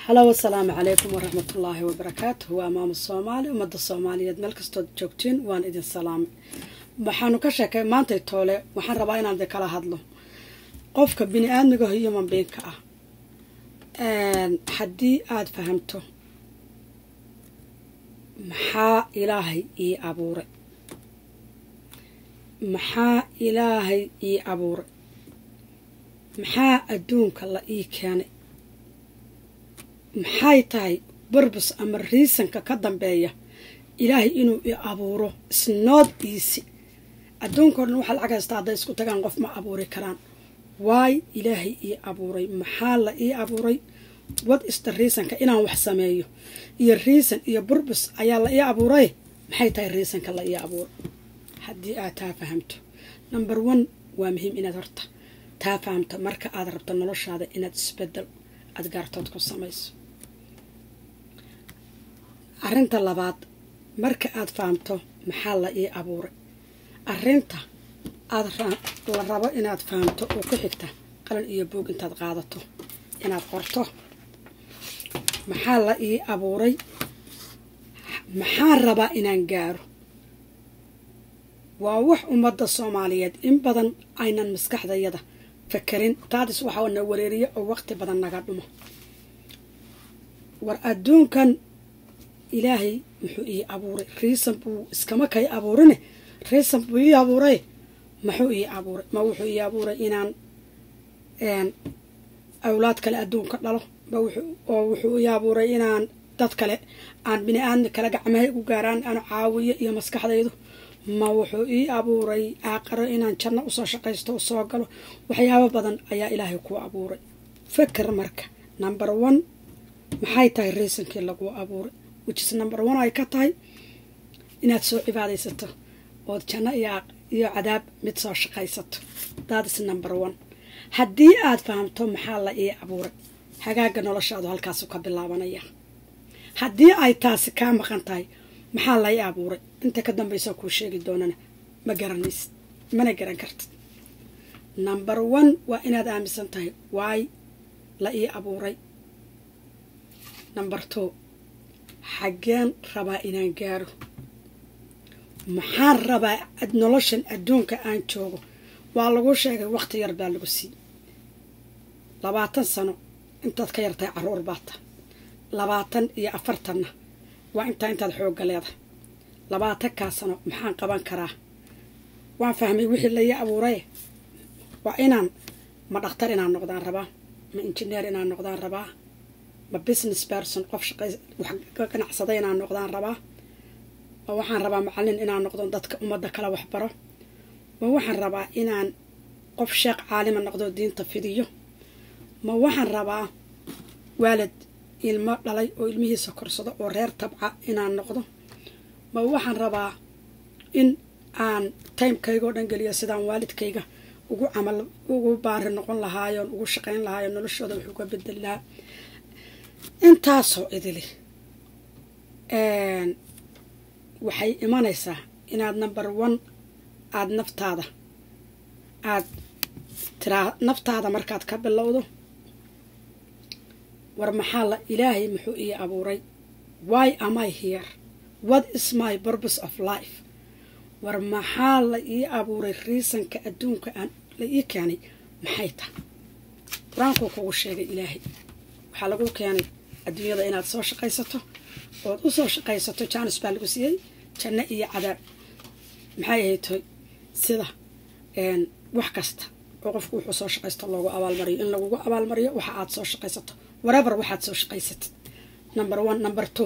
halow asalaamu calaykum waraxmatullaahi wabarakaatu waa maamo soomaali ummadda soomaaliyeed meel kastood joogtiin waan idin salaamay waxaanu ka sheekay maantay toole waxaan rabaa inaan idin kala hadlo qofka bini aadmiga human beinka ah haddii aada fahamto maxaa ilaahay ii abuuray maxaa ilaahay ii abuuray maxaa adduunka la ii keenay maxay tahay burbus ama riisanka ka dambeeya ilaahay inuu i abuuro isnood iisi adduunkao dhan waxaa lacag haystaa hadday isku tagaan qof ma abuuri karaan waay ilaahay ii abuuray maxaa la ii abuuray wad ista riisanka inaan wax sameeyo iyo riisan iyo burbus ayaa la ii abuuray maxay tahay riisanka la ii abuuray haddii aad taa fahamto number one waa muhiim inaad horta taa fahamto marka aad rabto noloshaada inaad isbedel aada gaartood ku samayso arrinta labaad marka aad fahamto maxaa la ii abuuray arrinta aad la rabo inaad fahamto oo ku xigta qalin iyo buog intaad qaadato inaad qorto maxaa la ii abuuray maxaan rabaa inaan gaaro waa wax ummadda soomaaliyeed in badan aynan maskaxdayada fakarin taadis waxaa na wareeriya oo waqti badan naga dhumo war adduunkan ilaahay muxuu ii abuuray riisan buu iskama kay abuurine riisan buu ii abuuray muxuu ii abuuray ma wuxuu ii abuuray inaan awlaad kale adduunka dhalo oo wuxuu ii abuuray inaan dad kale aan bini aadmi kale gacmahay u gaaraan aan caawiyo iyo maskaxdaydu ma wuxuu ii abuuray aaqaro inaan janno usoo shaqaysto u soo galo waxyaabo badan ayaa ilaahay ku abuuray faker marka number one maxay tahay riisankii laguu abuuray wijis number one ay ka tahay inaad soo cibaadaysato ood janno iyo cadaab mid soo shaqaysato daadis number one haddii aad fahamto maxaa la ii abuuray hagaaga noloshaadu halkaasu ka bilaabanaya haddii ay taasi kaa maqan tahay maxaa la ii abuuray inta ka dambaysa kuu sheegi doonana ma garanaysid mana garan kartid number one waa inaad aaminsan tahay waay la ii abuuray number two xaggeen rabaa inaan gaaro maxaan rabaa noloshan adduunka aan joogo waa lagu sheegay waqti yar baa lagu siiyey labaatan sano intaad ka yartahay caruur baata labaatan iyo afartanna waa intaa intaad xoogga leedahay labaatankaa sano maxaan qaban karaa waan fahmay wixii laii abuuray waa inaan ma dhakhtar inaan noqdaan rabaa ma injineer inaan noqdaan rabaa ma business person qof shaqay wax ka ganacsada inaan noqdaan rabaa ma waxaan rabaa macallin inaan noqdo dadka ummadda kala waxbaro ma waxaan rabaa inaan qof sheekh caalima noqdo diinta fidiyo ma waxaan rabaa waalid ilmo dhalay oo ilmihiisa korsado oo reer tabca inaan noqdo ma waxaan rabaa in aan timekayga oo dhan geliyo sidaan waalidkayga ugu camal ugu baari noqon lahaayoon ugu shaqayn lahaayo noloshooda wax uga bedeli lahaa intaasoo idili waxay imanaysaa inaad number one aada naftaada aada tiraa naftaada markaad ka bilowdo war maxaa la ilaahay muxuu ii abuuray why am i here what is my purpose of life war maxaa la ii abuuray riisanka adduunka aan la ii keenay maxay tahay qur-aankuu kugu sheegay ilaahay waxaa lagu keenay adduunyada inaad soo shaqaysato ood u soo shaqaysato jaanis baa lagu siiyey janno iyo cadaab maxay ahaytoy sida wax kasta oo qofku wuxuu soo shaqaysto loogu abaalmariyo in lagugu abaalmariyo waxa aad soo shaqaysato warabar waxaad soo shaqaysatid number one number two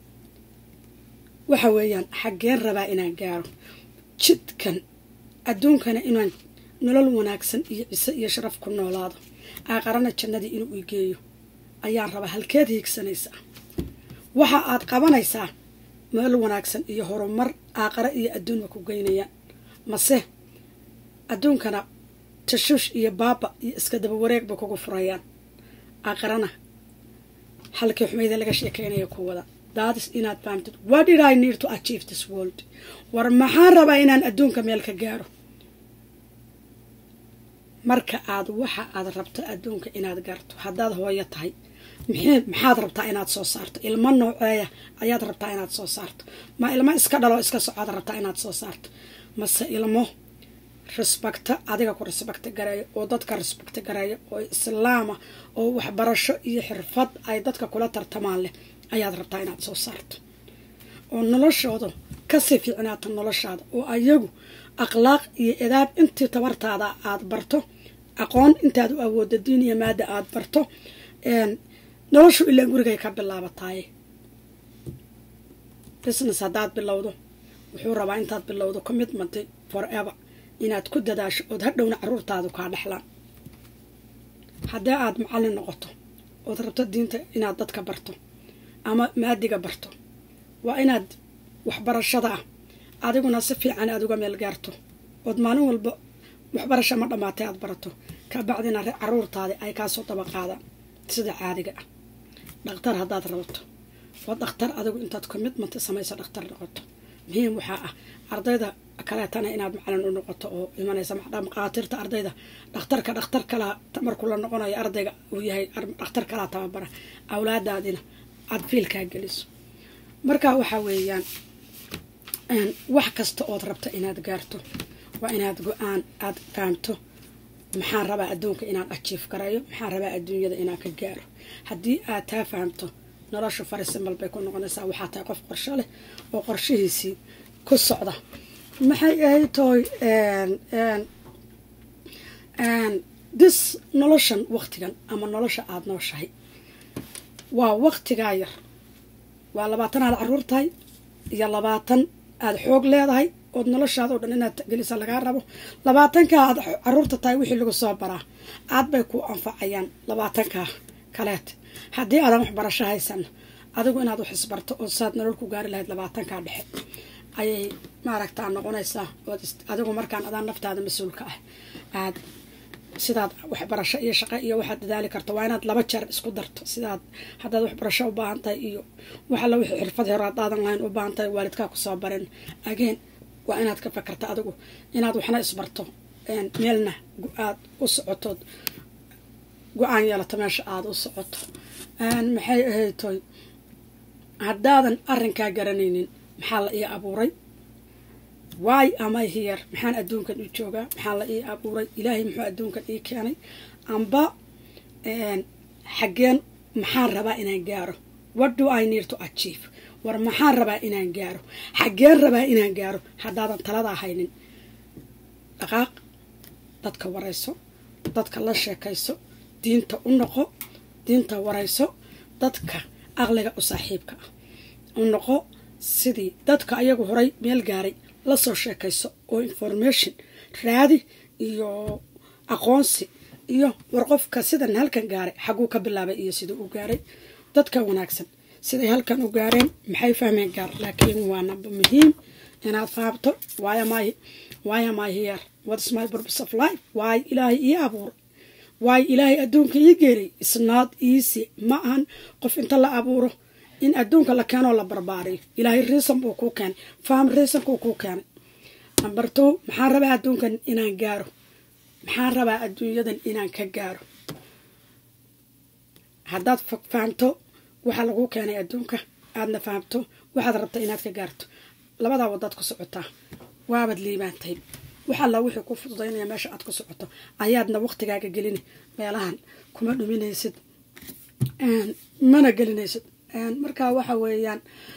waxa weeyaan xaggeen rabaa inaan gaaro jidkan adduunkana inaan nolol wanaagsan iyo ciso iyo sharaf ku noolaado aaqarana jannadii inuu igeeyo ayaan rabaa halkeed hiigsanaysaa waxa aad qabanaysaa nolol wanaagsan iyo horumar aaqare iyo adduunba ku geynayaan mase adduunkana tashuush iyo baaba iyo iska daba wareegba kugu furayaan aqarana halkii xumayda laga sheekeynaya ku wada daadis inaad fahamtid what did i need to achieve this world war maxaan rabaa inaan adduunka meel ka gaaro marka aad waxa aad rabto adduunka inaad gaarto haddaad hooyo tahay maxaad rabtaa inaad soo saarto ilmo nooceeya ayaad rabtaa inaad soo saarto ma ilmo iska dhalo iska socoad rabtaa inaad soo saarto mase ilmo respecta adiga ku respecta gareeyo oo dadka respecta gareeyo oo islaama oo waxbarasho iyo xirfad ay dadka kula tartamaan leh ayaad rabtaa inaad soo saarto oo noloshooda kasii fiicnaata noloshaada oo ayagu akhlaaq iyo edaab intii tabartaada aada barto aqoon intaad u awoodda diin iyo maada aada barto noloshu ilaa gurigay ka bilaabataaye business haddaad bilowdo wuxuu rabaa intaad bilowdo commitment forever inaad ku dadaasho ood hadhowna caruurtaadu kaa dhexlaan haddii aada macallin noqoto ood rabto diinta inaad dadka barto ama maadiga barto waa inaad waxbarashada ah adiguna si fiican aada uga meel gaarto ood maalin walba waxbarasho ma dhammaatay aada barato ka bacdina caruurtaadi ay kaasoo daba qaadaan sida caadiga ah dhakhtar haddaad rabato waa dhakhtar adigu intaad commitment samayso dhakhtar noqoto muhiim waxaa ah ardayda kaleetana inaad macalin u noqoto oo imanaysa maqaatiirta ardayda dhakhtarka dhakhtar kalaa markuu la noqonayo ardayga uu yahay dhakhtar kalaa tababara awlaadaadina aada fiilkaa geliso marka waxaa weeyaan wax kasta ood rabta inaad gaarto waa inaad go-aan aada fahamto maxaan rabaa adduunka inaan ajiif garayo maxaan rabaa adduunyada inaan ka gaaro haddii aad taa fahamto nolosha fariisimal bay ku noqonaysaa waxaa tahay qof qorsho leh oo qorshihiisii ku socda maxay ahayd tooy dis noloshan waktigan ama nolosha aada nooshahay waa waktigaa yar waa labaatan aad caruur tahay iyo labaatan aada xoog leedahay ood noloshaada o dhan inaad gelisa lagaa rabo labaatankaa aad caruurta tahay wixii lagu soo baraa aad bay ku anfacayaan labaatankaa kaleet haddii aadan waxbarasho haysan adigu inaad wax isbarto oo saad nolol ku gaari lahayd labaatankaa dhexe ayay maaragtaa noqonaysaa ood adigu markaan adaan naftaada mas-uulka ah aad sidaad waxbarasho iyo shaqo iyo waxaad dadaali karto waa inaad laba jeer isku darto sidaad haddaad waxbarasho u baahan tahay iyo waxalla wixii xirfad hore addaadan lahayn u baahan tahay waalidkaa kusoo barin ageen waa inaad ka fakarta adigu inaad waxna isbarto meelna aad u socotood go-aan yeelato meesha aada u socoto maxay ahaytoy haddaadan arrinkaa garanaynin maxaa la ii abuuray waay ama hiyar maxaan adduunkan u joogaa maxaa la ii abuuray ilaahay muxuu adduunkan ii keenay amba xaggeen maxaan rabaa inaan gaaro what do i need to achieve war maxaan rabaa inaan gaaro xaggeen rabaa inaan gaaro haddaadan taladaa haynin dhaqaaq dadka warayso dadka la sheekayso diinta u noqo diinta warayso dadka aqliga u saaxiibka ah u noqo sidii dadka ayagu horay meel gaaray lasoo sheekayso oo information raadi iyo aqoonsi iyo war qofka sidan halkan gaaray xaguu ka bilaabay iyo siduu u gaaray dadka wanaagsan siday halkan u gaareen maxay fahmeen gaar laakiin waa namba muhiim inaad fahamto waayamay waayamay here what's my purpose of life waay ilaahay ii abuuray waay ilaahay adduunka ii geeray isnaad easy ma ahan qof inta la abuuro in adduunka la keenoo la barbaariyo ilaahay riisan buu kuu keenay faham riisankuu kuu keenay number two maxaan rabaa adduunkan inaan gaaro maxaan rabaa adduunyadan inaan ka gaaro haddaad fahamto waxaa laguu keenay adduunka aadna fahamto waxaad rabta inaad ka gaarto labadaa wadaad ku socotaa waabad liibaantay waxalla wixii ku fududaynaya meesha aad ku socoto ayaadna waqtigaaga gelini meelahan kuma dhuminaysid mana gelinaysid markaa waxa weeyaan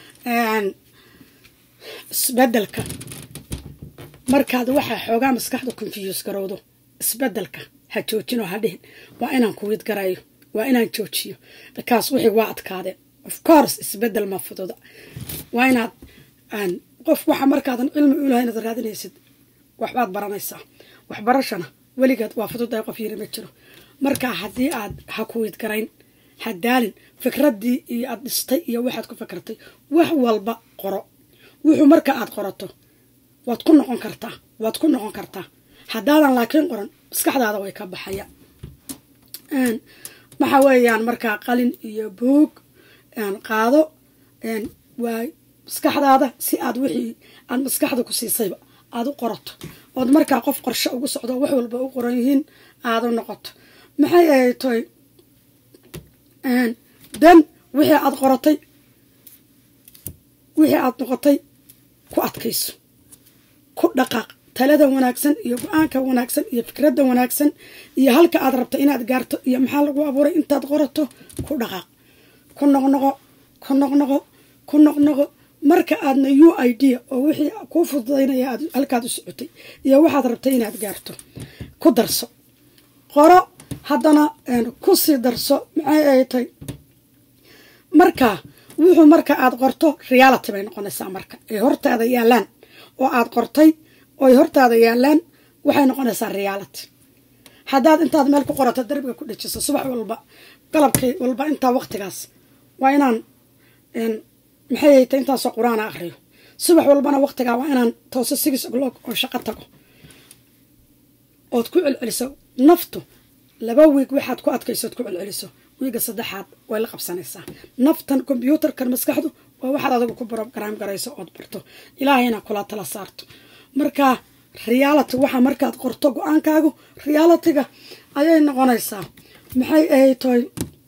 isbedelka markaad waxaa xoogaa maskaxda confuse garowdo isbedelka ha joojinoo ha dhihin waa inaan kuwiid garayo waa inaan joojiyo bikaas wixii waa adkaadeen of course isbedel ma fududa waa inaad qof waxa markaadan cilmi ulaha inaad raadinaysid waxbaad baranaysaa waxbarashana weligeed waa fududahay qof yiri ma jiro marka haddii aad ha kuwiid garayn ha daalin fikraddii iyo aad dhistay iyo waxaad ku fikirtay wax walba qoro wuxuu marka aad qorato waad ku noqon kartaa waad ku noqon kartaa haddaadan laakiin qoran maskaxdaada way ka baxaya waxa weeyaan markaa qalin iyo buog qaado waa maskaxdaada si aad wixii aad maskaxda ku siisayba aada u qorato ood markaa qof qorshe ugu socdo wax walba u qoran yihiin aada u noqoto maxay ahayd toy dan wixii aad qoratay wixii aad noqotay ku adkayso ku dhaqaaq talada wanaagsan iyo go-aanka wanaagsan iyo fikradda wanaagsan iyo halka aad rabto inaad gaarto iyo maxaa lagu abuuray intaad qorato ku dhaqaaq ku noqnoqo ku noqnoqo ku noqnoqo marka aadna u i d oo wixii kuu fududaynaya aad halkaad u socotay iyo waxaad rabtay inaad gaarto ku darso qoro haddana ku sii darso maxay ay tahay marka wuxuu marka aad qorto reality bay noqonaysaa marka ay hortaada yaalaan oo aad qortay oo ay hortaada yaalaan waxay noqonaysaa reality haddaad intaad meel ku qorato darbiga ku dhejiso subax walba galabkii walba intaa waqtigaas waa inaan maxay ay tahay intaasoo qur-aana akriyo subax walbana waqtigaa waa inaan tooso six o'clock oo shaqo tago ood ku celceliso naftu laba wiig waxaad ku adkaysood ku celceliso wiiga saddexaad way la qabsanaysaa naftan kombyuutarkan maskaxdu waa waxaad adigu ku brogram garayso ood barto ilaahayna kula tala saarto marka reality waxa markaad qorto go-aankaagu realityga ayay noqonaysaa maxay ay tahay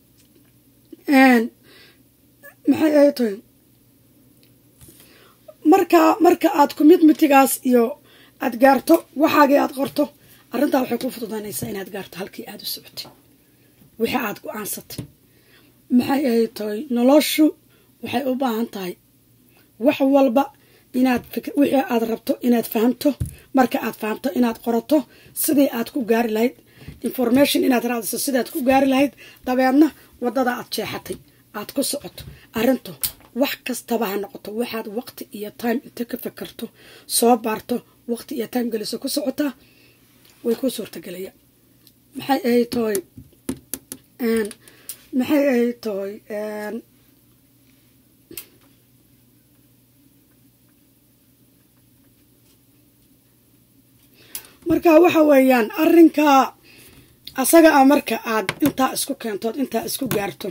maxay ay tahay marka marka aad commitmentigaas iyo aad gaarto waxaagii aad qorto arrintaa waxay ku fududaanaysaa inaad gaarto halkii aada u socotay wixii aada go-aansatay maxay ay tahay noloshu waxay u baahan tahay wax walba inaad wixii aad rabto inaad fahamto marka aad fahamto inaad qorato sidii aad ku gaari lahayd information inaad raadiso sidaad ku gaari lahayd dabeedna wadada aad jeexatay aad ku socoto arrintu wax kastaba ha noqoto waxaad waqti iyo time inta ka fakarto soo baarto waqti iyo time geliso ku socotaa way ku suurtagelaya maxay ay tahay maxay ay tahay marka waxa weeyaan arrinkaa asaga ah marka aad intaa isku keentood intaa isku gaarto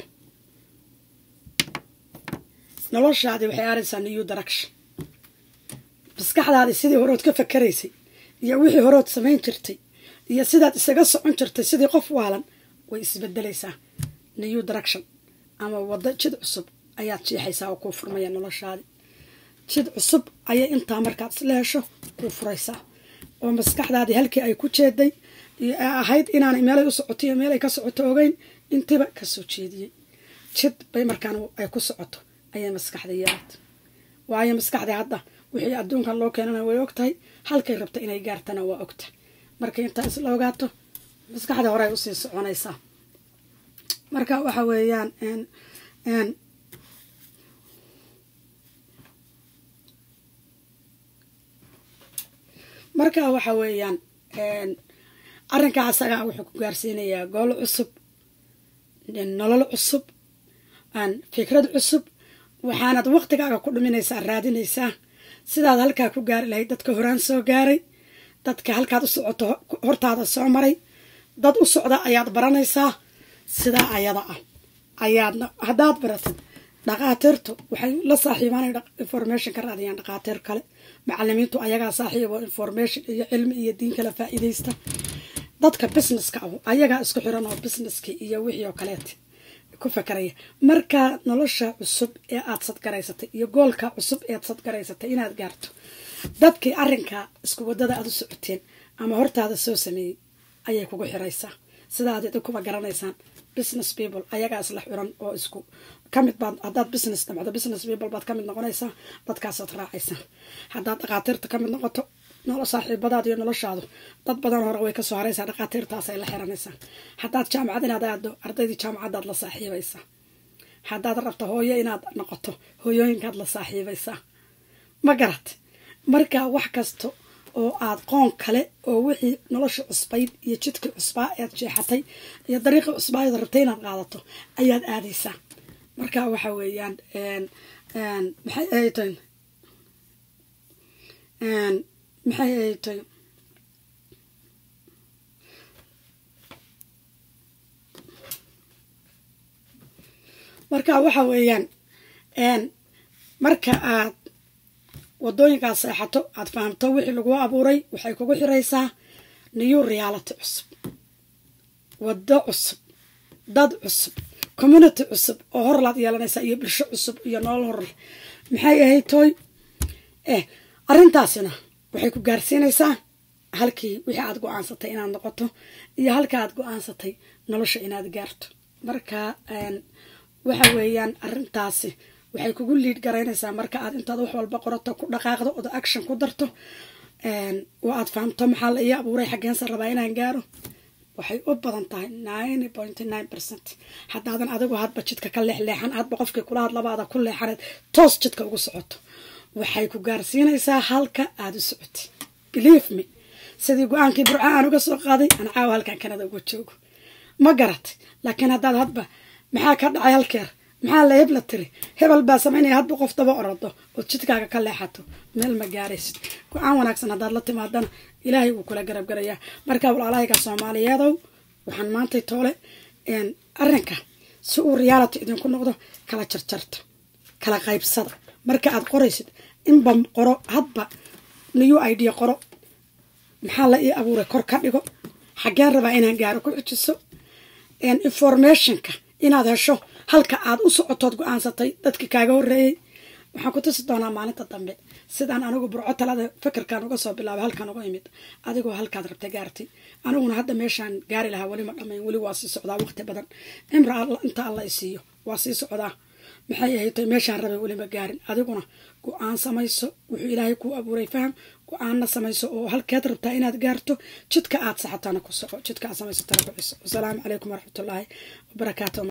noloshaadi waxay aaraysaa new direction maskaxdaadi sidii horood ka fakaraysay iyo wixii horood samayn jirtay iyo sidaad isaga socon jirtay sidii qof waalan way isbedelaysaa new direction ama waddo jid cusub ayaad jeexaysaa oo kuu furmaya noloshaadi jid cusub ayay intaa markaad isla hesho kuu furaysaa oo maskaxdaadii halkii ay ku jeeday iyo ahayd inaanay meelay u socoto iyo meelay ka socoto ogeyn intiba kasoo jeediyey jid bay markaan ay ku socoto ayay maskaxda yeelata waayo maskaxdii hadda wixii adduunkan loo keenana way og tahay halkay rabta inay gaartana waa ogtahay markay intaa isla ogaato maskaxda horey usii soconaysaa marka waxa weeyaan marka waxa weeyaan arrinkaa asagaa wuxuu ku gaarsiinayaa goolo cusub nolol cusub fikrad cusub waxaanad waqtigaaga ku dhuminaysaa raadinaysaa sidaad halkaa ku gaari lahayd dadka horaan soo gaaray dadka halkaad u socoto hortaada soo maray dad u socda ayaad baranaysaa sidaa ayada ah ayaadna haddaad baratid dhaqaatiirtu waxay la saaxiibaanay information ka raadiyaan dhaqaatiir kale macalimiintu ayagaa saaxiibo information iyo cilmi iyo diin kala faa'iidaysta dadka businesska ah ayagaa isku xiran oo businesski iyo wixii oo kaleet ku fakaraya marka nolosha cusub ee aad sadgaraysatay iyo goolka cusub eead sadgaraysatay inaad gaarto dadkii arrinkaa isku wadada aad u socoteen ama hortaada soo sameeyey ayay kugu xiraysaa sidaad idinkuba garanaysaan business people ayagaa isla xiran oo isku kamid baad haddaad business dhamacdo business people baad kamid noqonaysaa dadkaasaad raacaysaa haddaad dhaqaatiirta kamid noqoto nolo saaxiibadaad iyo noloshaadu dad badan hore way kasoo haraysaa dhaqaatiirtaasay la xiranaysaa haddaad jaamacad inaad aado ardaydii jaamacadaad la saaxiibaysaa haddaad rabto hooyo inaad noqoto hooyooyinkaad la saaxiibaysaa ma garat marka wax kasta oo aad qoon kale oo wixii nolosha cusbayd iyo jidkii cusbaa ead jeexatay iyo dariiqii cusbaa ead rabtay inaad qaadato ayaad aadaysaa marka waxa weeyaan maxay ay tahay maxay ay tahay marka waxa weeyaan marka aad wadooyinkaad seexato aad fahamto wixii lagu abuuray waxay kugu xiraysaa new reality cusub waddo cusub dad cusub community cusub oo horlaad yeelanaysaa iyo bulsho cusub iyo nolol horle maxay ahayd tooy eh arrintaasina waxay ku gaarsiinaysaa halkii wixii aad go-aansatay inaad noqoto iyo halka aad go-aansatay nolosha inaad gaarto marka waxa weeyaan arrintaasi waxay kugu liid garaynaysaa marka aad intaad wax walba qorato ku dhaqaaqdo oda action ku darto oo aad fahamto maxaa la ii abuuray xaggeensa rabaa inaan gaaro waxay u badan tahay nine point nine percent haddaadan adigu hadba jidka ka leexleexan hadba qofkii kula hadlabaada ku leexaneed toos jidka ugu socoto waxay ku gaarsiinaysaa halka aada u socotay believe me sidii go-aankii burca aan uga soo qaaday aan caawa halkan kanada uga joogo ma garat laakiin haddaad hadba maxaa ka dhacay halkeer maxaa la hebla tiri hebel baa samaynaya hadba qof daba orado ood jidkaaga ka leexato meel ma gaaraysid go-aan wanaagsan haddaad la timaadana ilaahay wuu kula garabgarayaa marka walaalahayga soomaaliyeedow waxaan maantay toole arrinka si uu reality idinku noqdo kala jarjarta kala qaybsada marka aad qoraysid inba qoro hadba new idea qoro maxaa la ii abuuray kor ka dhigo xaggeen rabaa inaan gaaro ku xujiso informationka inaad hesho halka aad u socotood go-aansatay dadkii kaaga horeeyey waxaan ku tusi doonaa maalinta dambe sidaan anigu burco talada fikirkan uga soo bilaabay halkan uga imid adigoo halkaad rabta gaartay aniguna hadda meeshaan gaari lahaa weli ma dhamayn weli waa sii socdaa waqti badan cimra inta alla isiiyo waa sii socdaa maxay ahayd meeshaan rabay weli ma gaarin adiguna go-aan samayso wuxuu ilaahay kuu abuuray faham go-aanna samayso oo halkeed rabtaa inaad gaarto jidka aad saxatana ku soco jidka aad samaysatana ku ciso wasalaamu calaykum waraxmatullaahi wabarakaatu